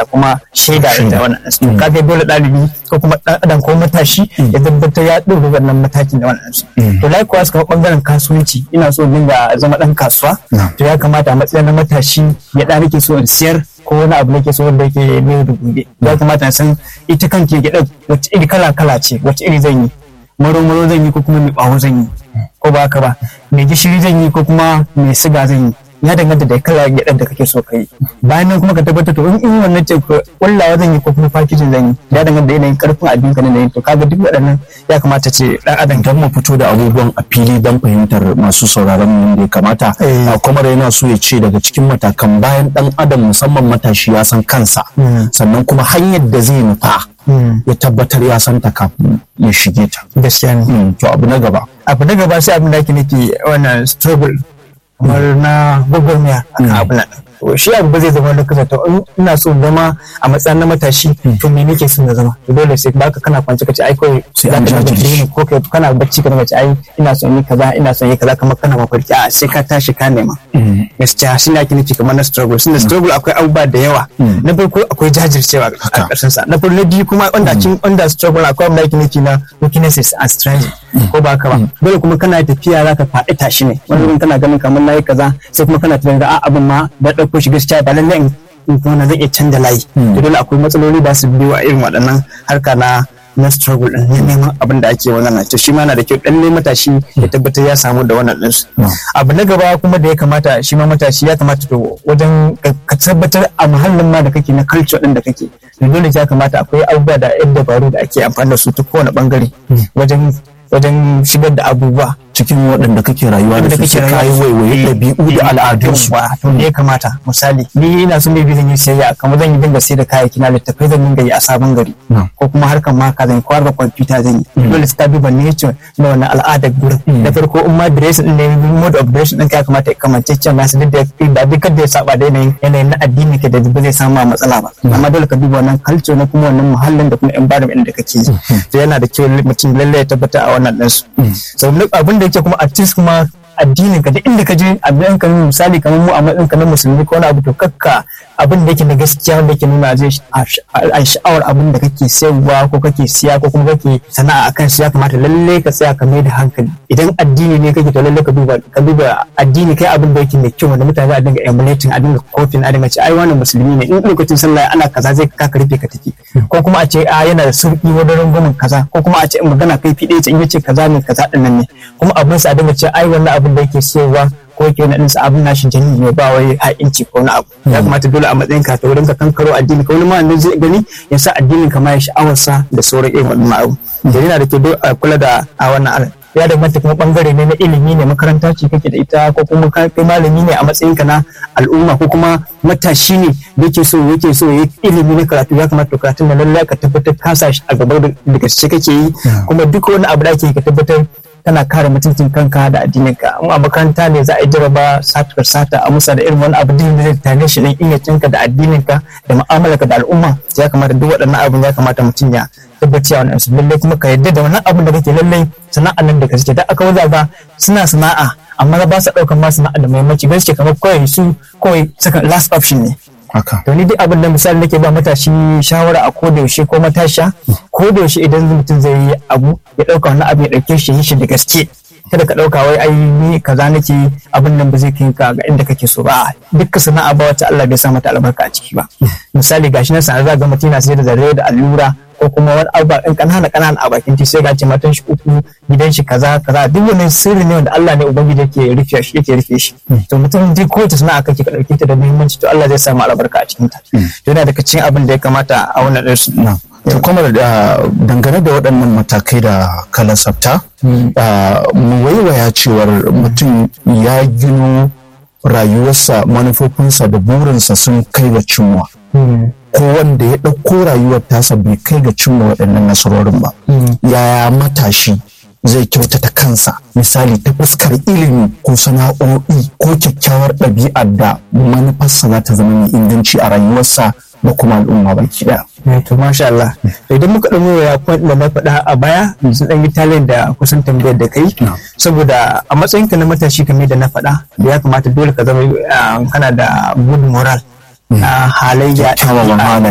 ga kuma shaida da wannan su kaga dole ɗalibi ko kuma ɗan adam ko matashi ya tabbatar ya ɗauki wannan matakin da wannan su to likewise kamar ɓangaren kasuwanci ina so dinga zama ɗan kasuwa to ya kamata a matsayin na matashi ya ɗan nake so in siyar ko wani abu nake so wanda yake ne da gobe ya kamata na san ita kanke gyaɗa wacce iri kala kala ce wacce iri zan yi maro maro zan yi ko kuma mai ɓawo zan yi ko ba haka ba mai gishiri zan yi ko kuma mai siga zan yi ya danganta da kala gyaɗar da kake so ka yi bayan nan kuma ka tabbatar to in in wannan ce kullawa zan yi ko kuma fakijin zan yi ya danganta da yanayin karfin abin ka na yin to kaga duk waɗannan ya kamata ce ɗan adam don mu fito da abubuwan a fili don fahimtar masu sauraron mu da ya kamata kuma yana so ya ce daga cikin matakan bayan ɗan adam musamman matashi ya san kansa sannan kuma hanyar da zai nufa ya tabbatar ya santa kafin ya shige ta gaskiya ne to abu na gaba abu na gaba sai abin da ake nake wannan struggle kamar na gwagwarmaya a kan abu nan shi abu ba zai zama da kasa to ina so zama a matsayin na matashi to me nake son na zama to dole sai baka kana kwance kace ai kawai sai an jajirce ko kai kana bacci kana kace ai ina son yi kaza ina son yi kaza kamar kana mafarki a sai ka tashi ka nema gaskiya shi ne ake nufi kamar na struggle shi struggle akwai abubuwa da yawa na farko akwai jajircewa a ƙarshen sa na farko na biyu kuma wanda cikin under struggle akwai abu da ake nufi na weaknesses and strength ko ba ka ba dole kuma kana tafiya za ka faɗi tashi ne wani kana ganin kamar na yi kaza sai kuma kana tunanin a abin ma da ɗauko shi gaskiya ba lallai in kuma zan iya canza layi to dole akwai matsaloli da su biyo a irin waɗannan harka na na struggle din ne neman abin da ake wannan to shi ma na da kyau dan matashi ya tabbatar ya samu da wannan din abu na gaba kuma da ya kamata shi ma matashi ya kamata to wajen ka tabbatar a muhallin ma da kake na culture din da kake to dole ya kamata akwai abubuwa da yan dabaru da ake amfani da su ta kowane bangare wajen wajen shigar da abubuwa cikin waɗanda kake rayuwa da su sai kayi waiwaye ɗabi'u da al'adunsu to ne ya kamata misali ni ina son bai zan yi sayayya kamar zan yi dinga sai da kayayyaki na littafai zan dinga yi a sabon gari ko kuma harkar maka zan yi ko harkar kwamfuta zan yi dole sai ta duba nature na wannan al'adar gurin na farko in ma dress din ne mode of dress din ya kamata ya kamance cewa masu duk da duk da ya saba da yanayin yanayin na addini ka da ba zai samu matsala ba amma dole ka duba wannan culture na kuma wannan muhallin da kuma environment da kake yi to yana da kyau mutum lalle ya tabbata a wannan ɗinsu so abin da yake kuma artist kuma addinin ka duk inda ka je abin ka misali kamar mu a matsayin ka na musulmi ko wani abu to kakka abin da yake na gaskiya wanda yake nuna zai a sha'awar abin da kake sayarwa ko kake siya ko kuma kake sana'a akan shi ya kamata lalle ka tsaya ka mai da hankali idan addini ne kake to lalle ka duba ka duba addini kai abin da yake mai kyau wanda mutane za a dinga emulating a dinga kofin a dinga ce ai wannan musulmi ne in lokacin sallah ana kaza zai ka rufe ka tafi ko kuma a ce a yana da sauki wajen rangwamen kaza ko kuma a ce in magana kai fi ɗaya ce in yace kaza ne kaza ɗin nan ne kuma abin sa a dinga ce ai wannan abin da yake siyarwa ko yake wani ɗinsa abin nashi jani ne ba wai ha'inci ko na abu ya kamata dole a matsayin ka ta wurin ka kankaro addini ka wani ma wanda zai gani ya sa addinin ka ma ya sha'awarsa da sauran irin wannan abu da yana da ke a kula da a wannan ya danganta kuma bangare ne na ilimi ne makaranta ce kake da ita ko kuma kai malami ne a matsayin ka na al'umma ko kuma matashi ne da yake so yake so ya ilimi na karatu ya kamata karatun da lallai ka tabbatar ka sa shi a gaba da gaske kake yi kuma duk wani abu da ake ka tabbatar kana kare mutuncin kanka da addininka in a makaranta ne za a yi jaraba satar sata a musa da irin wani abu da zai tare shi dan ingancinka da addininka da mu'amalarka da al'umma ya kamata duk waɗannan abin ya kamata mutum ya tabbaci a wannan su lallai kuma ka yarda da wannan abin da kake lallai sana'an nan da ka suke da aka waza ba suna sana'a amma ba su ɗaukan ma sana'a da muhimmanci ba suke kamar kawai su kawai saka last option ne haka to ni dai abin da misali nake ba matashi shawara a ko da yaushe ko matasha ko da yaushe idan mutum zai yi abu ya dauka wannan abu ya dauke shi yi shi da gaske kada ka dauka wai ai ni kaza nake abin nan ba zai kai ka ga inda kake so ba dukkan sana'a ba wacce Allah bai sa mata albarka a ciki ba misali gashi na sanar ga mutum yana sai da zare da allura ko kuma wani abu in kanana kanana a bakin ti sai ga ce matan shi uku gidan shi kaza kaza duk wannan sirri ne wanda Allah ne ubangiji yake rufe shi yake rufe shi to mutum duk kowace sana'a kake ka dauke ta da muhimmanci to Allah zai samu albarka a cikin ta to yana daga cikin abin da ya kamata a wannan ɗinsu to kuma da dangane da waɗannan matakai da kala sabta mu waiwaya cewar mutum ya gino rayuwarsa manufofinsa da burinsa sun kai ga cimwa ko wanda ya ɗauko rayuwar tasa bai kai ga cimma waɗannan nasarorin ba yaya matashi zai kyautata kansa misali ta fuskar ilimi ko sana'o'i ko kyakkyawar ɗabi'ar da manufarsa za ta zama mai inganci a rayuwarsa da kuma al'umma baki ɗaya. to masha Allah idan muka ɗan ya point da na faɗa a baya sun ɗan yi talent da kusan tambayar da kai saboda a matsayinka na matashi kamar da na faɗa da ya kamata dole ka zama kana da good moral halayya kyawawan halaye